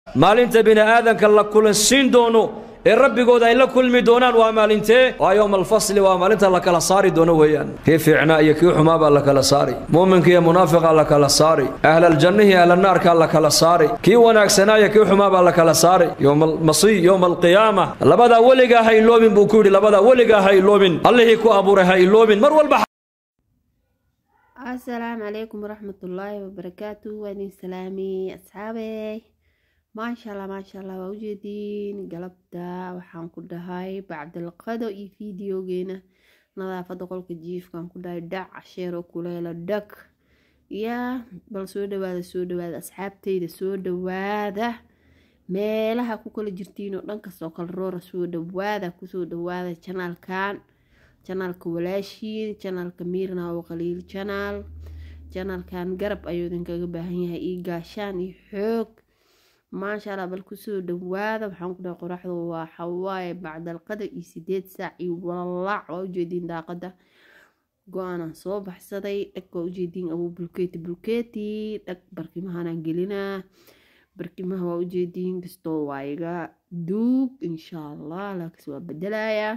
maalinta bini aadanka la kulansiin doono ee rabbigooda ay la kulmi doonaan waa maalintee waa yowma alfasli waa maalinta la kala saari doono weeyaan kii fiicnaa iyo kii xumaa baa la kala saari muuminka iyo munaafiqa la kala saari ahlaljannihi ahlanaarka la kala saari kii wanaagsanaa iyo kii xumaa baa la kala saari yowma almasiih yowma alqiyaama labadaa weligaa ha iloobin buu ku yidhi labadaa weligaa ha iloobin allihii ku abuuray ha iloobin mar walba asalaamu calaykum waraxmatullaahi wabarakaatu waa idin salaamay asxaabey maasha allah maasha allah waa ujeediin galabta waxaan ku dhahay bacdalqado iyo fideogeena nadaafada qolka jiifkaan ku dhahay dhac casheero kuleela dhag yaa bal soo dhawaada soo dhawaada asxaabteyda soo dhawaada meelaha ku kala jirtiinoo dhankastoo kala roora soo dhawaada kusoo dhawaada janaalkan janaalka walaashiin janaalka miirna oo qaliil janaal janaalkan garab ayuu idinkaga baahan yahay io gaashaan iyo xoog maasha allah bal kusoo dhawaada waxaan ku dhahay qoraxdu waa xawaaye bacdalqada iyo sideed saac iyo walalac waa ujeediin daaqada go-aanaan soo baxsaday dhag waa ujeediin abuu bulkeeti bulkeeti dhag barkimahanaan gelinaa barkimaha waa ujeediin kastoo waa iga duug insha allah laakiinse waa bedelayaa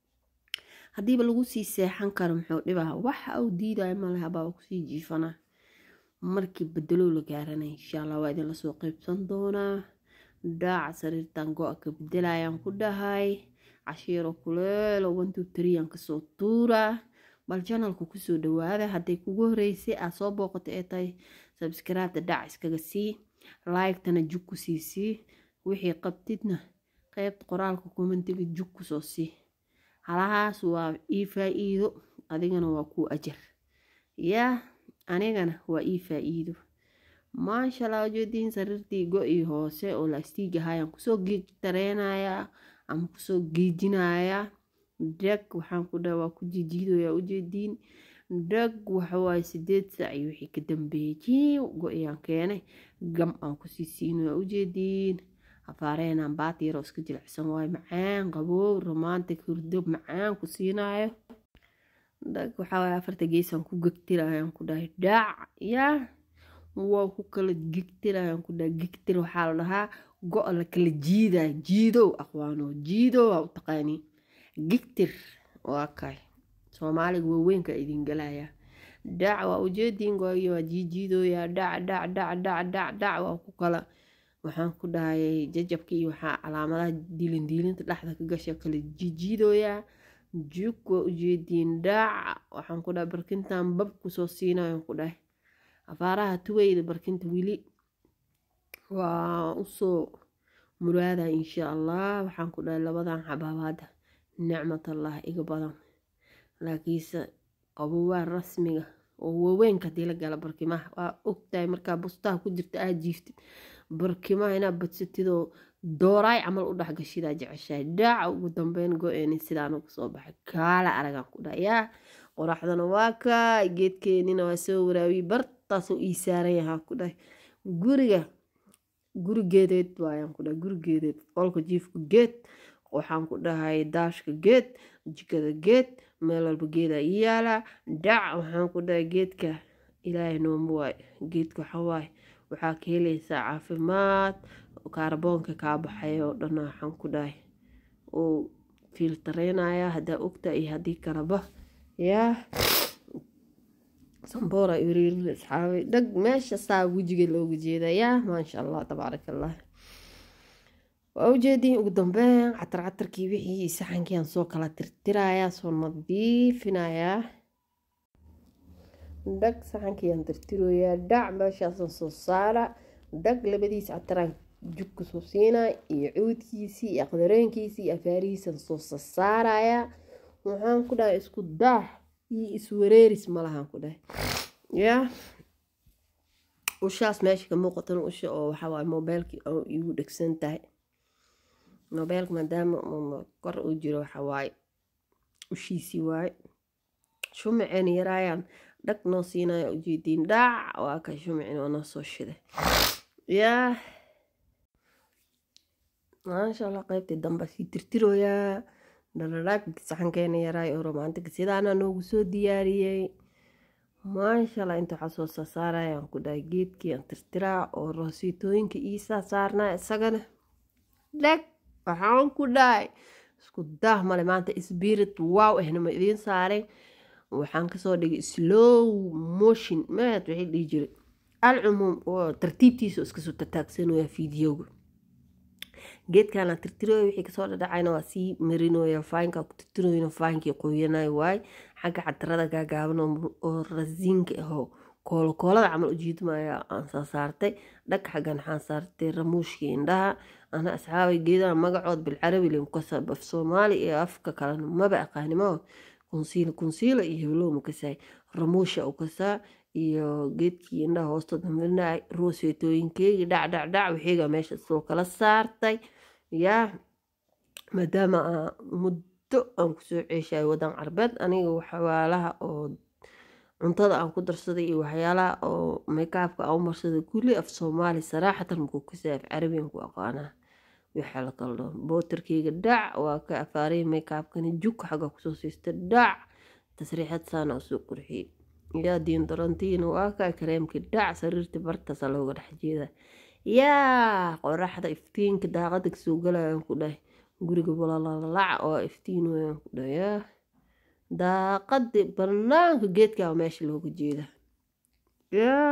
haddiiba lagu sii seexan karo muxuu dhibaa waxa uu diidaya male habaa kusii jiifanaa markii bedelow la gaaranay insha allah waa idinla soo qeybsan doonaa dhaaca sariirtan go-a ka bedelayaan ku dhahay cashiiro kuleelo one two three aan kasoo tuuraa bal janalku kusoo dhawaada hadday kugu horeysay aad soo booqato ee tahay sabskraibta dhac iskaga sii like-tana jug ku sii sii wixii qabtidna qeybta qoraalka commentiga jug kusoo sii halahaas waa ii faa-iido adigana waa kuu ajar yaa anigana waa ii faa-iido maasha allah ujeediin sariirtii go-ii hoose oo laastiig ahayaan kusoo geegtareynayaa ama kusoo geejinayaa dhag waxaan ku dhaha waa ku jijiidoyaa ujeediin dhag waxawaaye sideed saac iyo wixii ka dambeeyey jiiw go-iyaan keenay gam aan kusii siinoyaa ujeediin afaareenaan baati yaroo iska jilicsan waayo macaan qaboow romantic hurdo macaan ku siinaayo dhag waxaawaaye afarta geesaan ku gegtirayaan ku dhahay dhaac yaa waa ku kala gegtirayaan ku dhahay gegtir waxaa la dhahaa go-a la kala jiidaya jiidow aqwaano jiidow aa u taqaanii gegtir waa kay soomaaliga waaweynka idin galaya dhac waa ujeediin gooyo waa jiijiidooyaa dhac dhac dhac dhac dhac dhac waa ku kala waxaan ku dhahayay jajabka iyo waxaa calaamadaha diilin diilinta dhexda ka gasha kala jijiidooyaa jug waa ujeediin dhaac waxaan ku dhahay barkintan bab kusoo siinayan ku dhahay afaaraha tuweyda barkinta weli waa usoo muraada insha allah waxaan ku dhahay labadan xabaabaada nicmatallah iga badan laakiinse qabowaa rasmiga oo waaweynka hadii la gala barkimaha waa ogtahay markaa bustaha ku jirta aad jiiftid barkimaha inaad badsatidoo dooraay camal u dhexgashidaa jeceshahay dhaaca ugu dambeyn go-eeni sidaan uga soo baxay kaala aragaan ku dhaha yaa qoraxdana waa kaa geedkeenina waa soo waraawiyey bartaasoo ii saaran yahaa ku dhahay guriga gurigeedeed waayaan ku dhahay gurigeedeed qolka jiifka geed waxaan ku dhahay daashka geed jikada geed meel walba geedaa ii yaalaa dhac waxaan ku dhahay geedka ilaahay nooma waay geedka waxawaaye waxaa ka helaysaa caafimaad kaarboonka kaa baxay oo dhan waxaan ku dhahay uu fiiltareynaya haddaa ogta iyo haddii kalaba yaa samboora iriirin asxaabay dhag meesha saa wejiga looga jeeda yaa maasha allah tabaaraka allah waa ujeediin ugu dambeyn catar catarkii wixii saxankiiaan soo kala tirtirayaa soo nadiifinayaa dhag saxankiiaan tirtiroyaa dhac meeshaasaan soo saara dhag labadiis cataraan jug kusoo siinaa iyo cuudkiisii iyo aqdareenkiisii iyo afaarihiisaan soo sasaarayaa waxaan ku dhahay isku daax iyo iswareeris malahaan ku dhahay yaa ushaas meesha ka muuqatan usha oo waxawaaye mobeylkii oo igu dhegsan tahay mobeylka maadaama kor uu jiro waxawaaye ushiisii waaye shumaceen yaraayaan dhag noo siinaya ujeediin dhaac waa ka shumacin oo noo soo shiday yaa maasha allah qeybtii dambe sii tirtirooyaa dhalalaag saxankeena yaraay oo romaantiga sidaana noogu soo diyaariyey maashaalla inta waxaa soo saasaaraya aan ku dhahay geedkii aan tirtiraa oo roosiitooyinka iisaa saarnaa isagana dheg waxaan ku dhahay isku daah male maanta spirit wow ahna ma idiin saaray waxaan kasoo dhigay slow motion maad waxay dhihi jiray alcumuum oo tartiibtiisa iskasoo tataagsanooya fiidiyowga geedkaana tirtirooya wixii kasoo dhadhacayna waa sii marinooya faanka ku tirtirooyna faankii qoyanayo waay xagga cadarada gaagaaban oo rasiinka ahoo koolokoolada camal ujiidmaya aan soo saartay dhagka xaggan waxaan saartay ramuushkii indhaha ana asxaabay geedaha magacood bilcarabi linkasa af soomaali iyo afka kalena maba aqaanimo kunsiila kunsiila iyo heblow makasaay ramuusha u kasaa iyo geedkii indhaha hoostooda marinay rooseetooyinkeygii dhac dhac dhac wixiiga meesha soo kala saartay yaa maadaama muddo aan kusoo ceeshayo wadan carbeed aniga waxyaalaha oo cuntada aan ku darsaday iyo waxyaalaha oo meykaabka aan u marsaday kulli af soomaali saraaxatan makuu kasay af carabiyan ku aqaanaa waxaa la kala dhaho bootarkeyga dhac waa ka afaaray meykaabkani juk xagga kusoo siista dhac tasriixad saana usoo qurxiyey yaa diin darantiina waa ka kareemkii dhac sariirtii bartaasa looga dhex jeeda yaa qoraxda iftiinka daaqada kasoo galayaan ku dhahay guriga balalalac oo iftiin wayaan ku dhahay yaa daaqadii banaanka geedkaa meesha looga jeeda yaa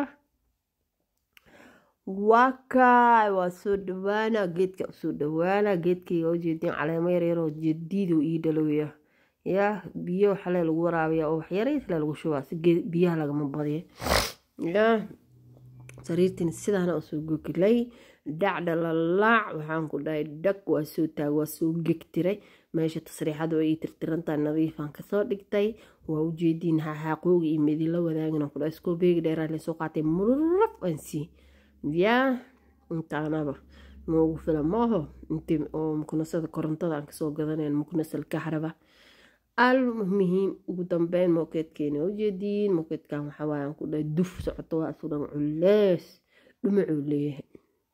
waa kaay waa soo dhawaana geedka usoo dhawaana geedkayga ujeedin caleemo yaryaroo jediidu ii dhalowya yaa biyo xalee lagu waraabiya oo waxyaraysle lagu shubaa si biyaha lagama badiya yaa sariirtiin sidaana usoo gogilay dhacdhalalaac waxaan ku dhahay dhag waa soo taag waa soo gegtiray meesha tasriixada oo ii tirtirantaa nadiifaan kasoo dhigtay waa ujeediin xaaqooga iyo midila wadaagina ku dhahay iskoo beegi dheeraa lasoo qaatay murraf aan sii yaa intaanaba noogu fila maaho inti oo mukunasada korontada aan kasoo gadanayn mukunasal kahraba almuhiim ugu dambeyn mookeedkeena ujeediin mookeedkan waxawaaye aan ku dhahay duf socoto waa isu dhan culees dhumacuu leeyahay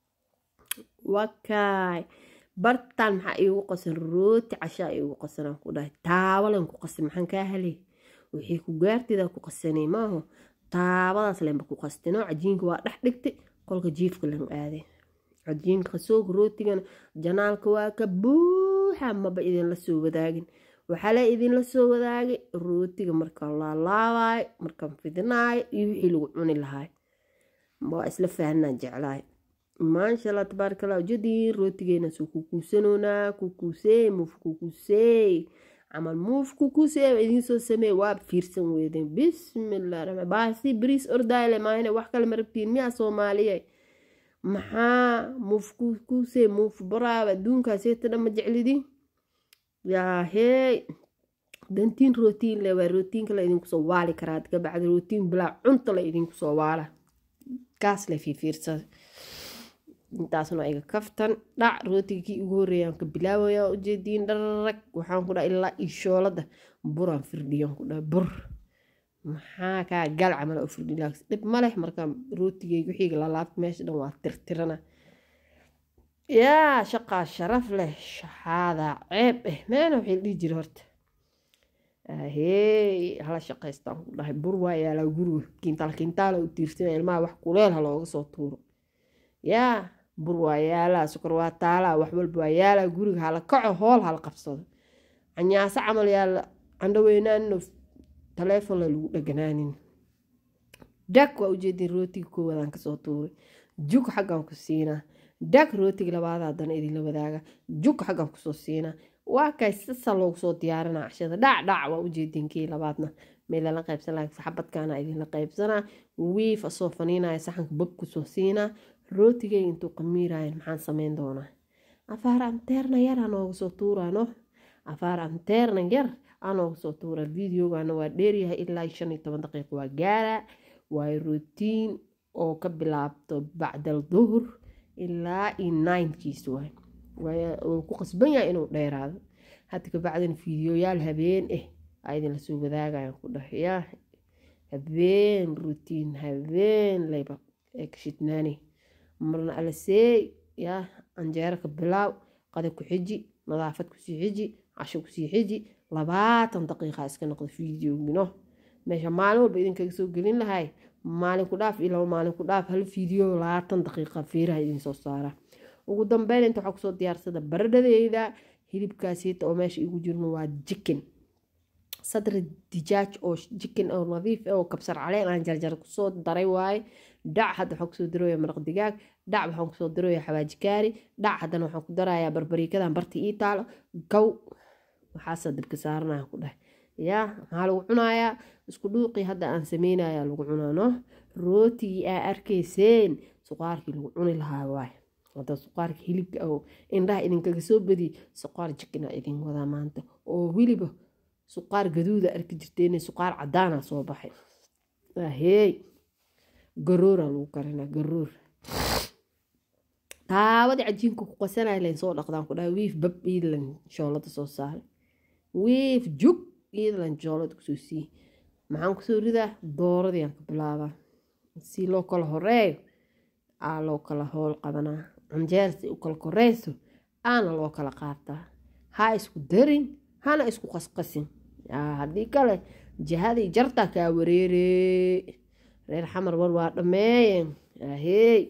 wakaay bartaan maxaa iigu qasan rooti cashaa iigu qasan aan ku dhahay taabalan ku qasan maxaan kaa helay wixii ku gaartida ku qasanay maaho taabadaas lenba ku qastinoo cajiinka waa dhex dhigtay qolka jiifka lan aaday cajiinka soog rootigana janaalka waa ka buuxa maba idinla soo wadaagin waxaa la idinla soo wadaagay rootiga markaan laalaabayo markaan fidinaayo iyo wixii lagu cuni lahaay waa isla fahanaan jeclaay maasha allah tabaaraka allah ujeediin rootigeena soo kukuusanoonaa kukuusee muuf kukuusee camal muuf kukuusee idiin soo sameey waa fiirsan weydeen bismillah raxmaan baasi bariis ordayle maahine wax kale ma rabtiin miyaa soomaaliye maxaa muuf kukuusee muuf baraaba adduunkaaseeta dhan ma jeclidin yaa hey dantiin rootiin le waa rootiinka la idinku soo waali karaa ka bacdi rootiin bilaa cunta la idinku soo waala kaas le fiifiirsada intaasna iga kaftan dhac rootiga kii ugu horeeyaan ka bilaabaya ujeediin dhararag waxaan ku dhaha ilaa ishoolada buraan firdhiyan ku dhaha bur maxaa kaa gal camal u firdhi laaks dhib ma leh markaa rootigeyga wixiiga lalaabta meesha dhan waa tirtirana yaa shaqaa sharaf leh shaxaada ceeb eh meena waxay dhihi jira horta ahey hala shaqaystaan ku dhahay bur waa yaalaa guriga kintaal kintaala u tiirsana ilmaha wax kuleel ha looga soo tuuro yaa bur waa yaalaa sukar waa taalaa wax walba waa yaalaa guriga hala kaco hool hala qabsado canyaaso camal yaala candhaweynaanino taleefon la lagu dhaganaanin dhag waa ujeedin rootiga koowaadaan kasoo tuuray jug xaggan ku siinaa dhag rootiga labaad haddana idinla wadaaga jug xaggan kusoo siinaa waa kay sasa loogu soo diyaarinaa cashada dhac dhac waa ujeedin kii labaadna meelala qaybsan laha saxabadkaana idinla qaybsanaa wiif asoo faniinaya saxanka bab kusoo siinaa rootigay intuu qamiirayan maxaan sameyn doonaa afaar anteerna yar anooga soo tuuraano afaar anteerna yar anooga soo tuura videogana waa dheeryahay ilaa shan iyo toban daqiiqo waa gaara waa rootiin oo ka bilaabto bacdal duhur ilaa iyo ninekiis waay wuu ku qasban yahay inuu dheeraado hadda kabacdina fiidiyoyaal habeen eh aa idinla soo wadaagayan ku dhahay yaa habeen rutiin habeen layba ee ka shidnaani marna alaseey yaa anjeero ka bilaaw qada ku xiji nadaafad kusii xiji casho kusii xiji labaatan daqiiqa iska noqda fiidiogino meesha maalin walba idinkaga soo gelin lahay maalin ku dhaaf iyo laba maalin ku dhaaf hal fiideo labaatan daqiiqa fiiraha idin soo saara ugu dambeyn inta waxaa kusoo diyaarsada baradhadeyda hilibkaasiita oo meesha igu jirno waa jikin sadri dijaaj oo jikin oo nadiif ah oo kabsar caleen aan jarjar kusoo daray waaye dhac hadda waxaan kusoo darooya maraq digaag dhac waxaan kusoo darooya xawaaji kaari dhac haddana waxaan ku darayaa barbariikadan barti ii taalo gow waxaasa dabka saaranaya ku dhahay yaa maxaa lagu cunayaa isku dhuuqii hadda aan sameynaya lagu cunaano rootigii aa arkayseen suqaarkii lagu cuni lahaa waaye hadda suqaarka hilibka oo indhaha idinkaga soo badiy suqaar jikin aa idin wadaa maanta oo weliba suqaar gaduuda arki jirteen suqaar cadaana soo baxay ahey garoora lagu karinaa garoor taabadii cajiinka ku qasanaya layn soo dhaqdaan ku dhahay wiif bab iidlan shoolada soo saaray wiif jug iidlan shoolada kusoo siiyey maxaan kusoo ridaa dooradii aan ka bilaabaa si loo kala horeeyo aa loo kala howl qabanaa canjeer si u kala koreyso aana loo kala qaataa ha isku darin hana isku qasqasin haddii kale jihadii jarta kaa wareere reer xamar war waa dhammeeyeen ahey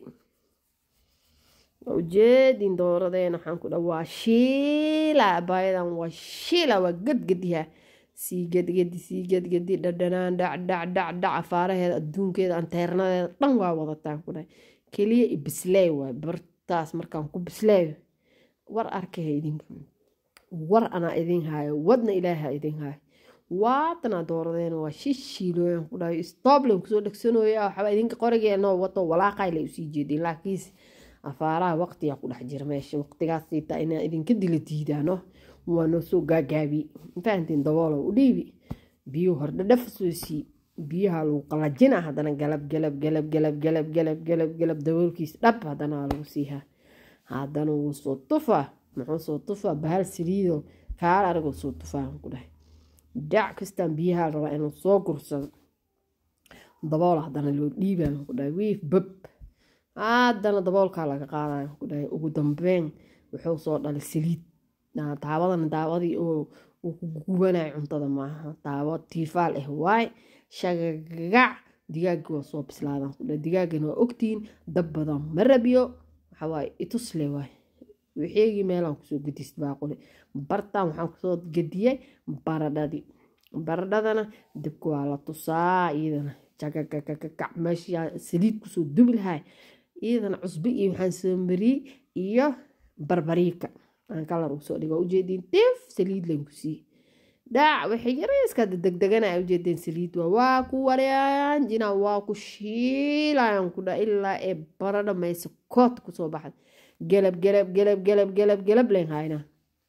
waa ujeedin dooradeena waxaan ku dha waa shiila abaayadan waa shiila waa gadgadiha sii gadgadi sii gadgadi dhadhanaan dhac dhac dhac dhac afaaraheeda adduunkeeda anteernadeeda dhan waa wadataan ku dhahay keliya i bisleey waay bartaas markaan ku bisleeyo war arkaha idinka war anaa idin haayo wadna ilaaha idin haayo waatanaa dooradeena waa shishiilooyan ku dhahay stoblen kusoo dhegsanooya waxba idinka qorigeenoo wato walaaqay lay usii jeedin laakiinse afaaraha waqtigaa ku dhex jira meesha waqtigaas siitaa inaa idinka dila diidaano waa noo soo gaagaabi fahantiin daboolow u dhiibi biyuu hordhadhaf soo sii biyaha lagu qalajina haddana galab galab galab galab galab galab galab galab daboolkiis dhab haddana waa lagu siihaa haddana wuu soo tufaa muxuu soo tufaa bahal saliido kaal aragoo soo tufaa ku dhahay dhac kastaan biyaha la rabaa inuu soo gursado dabool haddana loo dhiibaa ku dhahay wiif bab haddana daboolkaa laga qaadaya ku dhahay ugu dambeyn wuxuu soo dhalay saliid daawadana daawadii oo uu ku gubanayo cuntada maaha daawo tiifaal ah waay shagagac digaagii waa soo bislaadaan ku dhahay digaagana waa ogtihiin dab badan ma rabiyo waxawaaye itusle waay wixeegii meelaan kusoo gedist baaquli bartaan waxaan kusoo gediyay baradhadii baradhadana dabka waa la tusaa iyadana jagagagagac meesha saliid kusoo dubi lahay iyadana cusbo iyo waxaan soo mariyey iyo barbariika aan kalar usoo dhigo ujeediin tif saliid lan ku siiye dhaac waxay yarayska degdegana ujeedeen saliid waa waa ku warayaan jina waa ku shiilayaan ku dha ilaa ee baradho mayse kood kusoo baxda galab galab galab galab galab galab len haynaa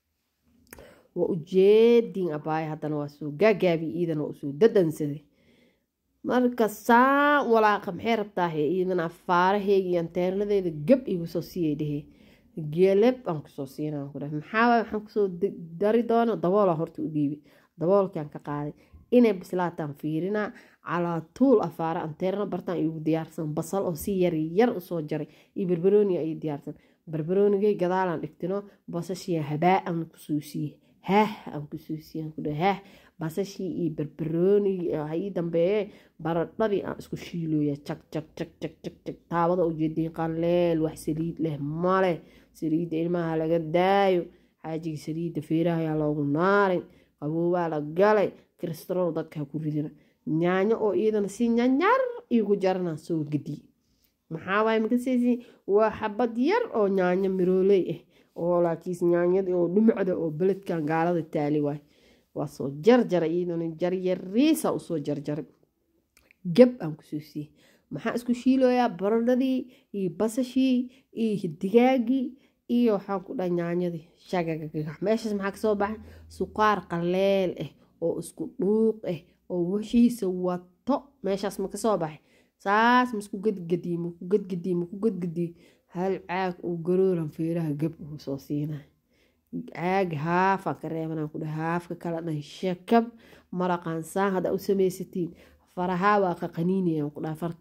waa ujeedin abaaya haddana waa soo gaagaabi iidana waa usoo dadansaday marka saa walaaqa maxay rabtaahe iidana afaaraheygii anteernadeeda gab igu soo siiyay dhehe gelab aan kusoo siinaa ku dhahay maxaa waay waxaan kusoo dari doona daboola horta u dhiibi daboolkaan ka qaaday inay bislaataan fiirinaa calaa tuul afaara anteerna bartaan igu diyaarsan basal oo si yar yar usoo jaray iyo barbarooni ay diyaarsan barbaroonigay gadaalaan dhigtino basashii habaa aan kusuusiye haah aan kusuusiye ku dhahay haah basashii iyo barbaroonigii ii dambeeye baradhadii aan isku shiilooya jag jag jag jag jag jag taabada ujeediin qaleel wax saliid leh male saliidda ilmaha laga daayo xaajiga saliidda feeraha ayaa loogu naarin qaboobaa la galay kristarol dadkaa ku ridina yaanyo oo iyadana si nyanyar igu jarana soo gediye maxaa waay makaseysi waa xabad yar oo yaanyo mirooley ah oo laakiis yaanyadii oo dhumacda oo beledkan gaalada taali waay waa soo jarjara iyadana jaryariisa usoo jarjaray gab aan kusoo siiyey maxaa isku shiilooyaa baradhadii iyo basashii iyo digaagii iyo waxaan ku dhaha yaanyadii shagagagax meeshaas maxaa kasoo baxay suqaar qaleel ah oo isku dhuuq ah oo washiisa wato meeshaas ma kasoo baxay saas maisku gadgadiye maku gadgadiye maku gadgadiye hal caag uu garooran feeraha gab uu soo siinay caag haafaan ka reebanaan ku dhaha haafka kala dhan shakab maraqaan saan hadda u samaysatiin farahaa waa qaqaniinayaan ku dhaha fartaa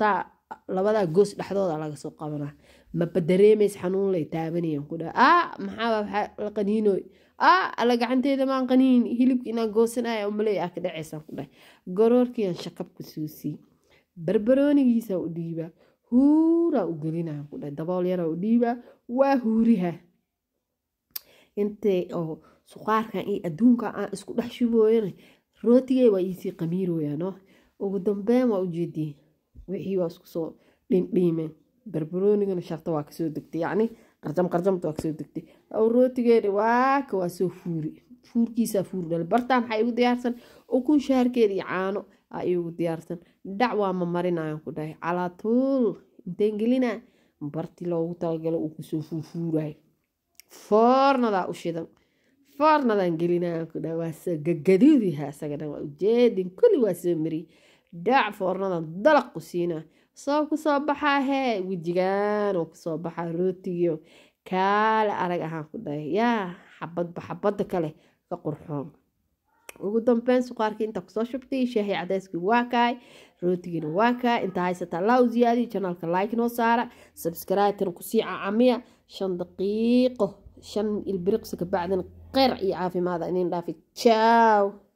labadaa goos dhexdooda laga soo qabanaa maba dareemays xanuun lay taabanayaan ku dhaha aa maxaa waxaa la qaniinooy aa alla gacanteeda maan qaniin hilibka inaan goosanaya umaley aa ka dhacaysaan ku dhahay garoorkiiaan shakabka suusii barbaroonigiisa u dhiibaa huuraa u gelinaa ku dhahay dabool yaraa u dhiibaa waa huuriha intay oo suqaarkan iyo adduunkan aan isku dhex shubooyana rootigay waa iisii qamiirooyaan oo ugu dambeyn waa ujeediyey wixii waa isku soo dhindhiimeen barbaroonigana sharta waa kasoo degtay yacni qarjam qarjamta waa kasoo degtay aw rootigeeda waaka waa soo fuuri fuurkiisaa fuur dhal bartaa maxaa igu diyaarsan ukun shaharkeeda iyo caano aa igu diyaarsan dhac waa ma marinayaan ku dhahay calaatuul inteen gelinaa barti loogu talagalo uu kusoo fuurfuurayo foornadaa u shidan foornadaan gelinayaan ku dhahay waa soo gagaduudiha isaga dhan waa ujeedin kulli waa soo mariyey dhac foornadan dalaq ku siinaa soo kusoo baxaa hee wejigaan oo kusoo baxaa rootigiio kaale arag ahaan ku dhahay yaa xabadba xabadda kale ka qurxoon ugu dambeyn suqaarkii inta kusoo shubtay shaahi cadayskii waa kaay rootigiina waa kaay inta haysataa laa u ziyaadiyo janaalka like noo saara subscribe-tana kusii cacamiya shan daqiiqo shan ilbiriqsi kabacdina qeyr iyo caafimaada inin dhaafi ciao